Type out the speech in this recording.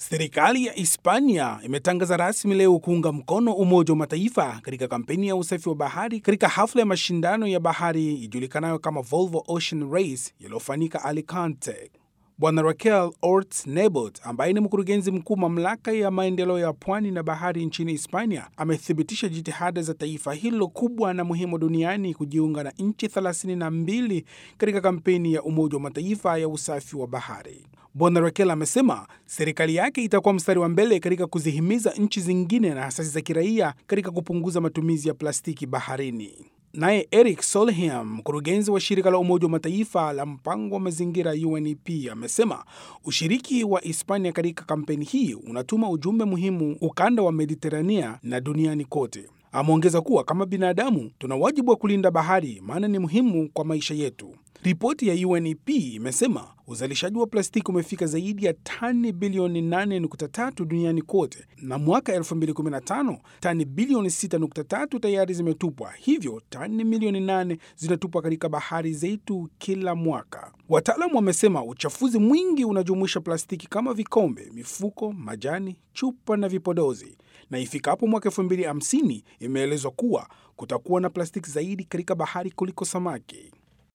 Serikali ya Hispania imetangaza rasmi leo kuunga mkono Umoja wa Mataifa katika kampeni ya usafi wa bahari katika hafla ya mashindano ya bahari ijulikanayo kama Volvo Ocean Race yaliyofanyika Alicante. Bwana Raquel Orts Nebot ambaye ni mkurugenzi mkuu mamlaka ya maendeleo ya pwani na bahari nchini Hispania amethibitisha jitihada za taifa hilo kubwa na muhimu duniani kujiunga na nchi 32 katika kampeni ya Umoja wa Mataifa ya usafi wa bahari. Bwana Raquel amesema serikali yake itakuwa mstari wa mbele katika kuzihimiza nchi zingine na asasi za kiraia katika kupunguza matumizi ya plastiki baharini. Naye Eric Solheim, mkurugenzi wa shirika la Umoja wa Mataifa la mpango wa mazingira UNEP, amesema ushiriki wa Hispania katika kampeni hii unatuma ujumbe muhimu ukanda wa Mediterania na duniani kote. Ameongeza kuwa kama binadamu tuna wajibu wa kulinda bahari, maana ni muhimu kwa maisha yetu. Ripoti ya UNEP imesema uzalishaji wa plastiki umefika zaidi ya tani bilioni 8.3 duniani kote, na mwaka 2015 tani bilioni 6.3 tayari zimetupwa, hivyo tani milioni 8 zinatupwa katika bahari zetu kila mwaka. Wataalamu wamesema uchafuzi mwingi unajumuisha plastiki kama vikombe, mifuko, majani, chupa na vipodozi, na ifikapo mwaka 2050 imeelezwa kuwa kutakuwa na plastiki zaidi katika bahari kuliko samaki.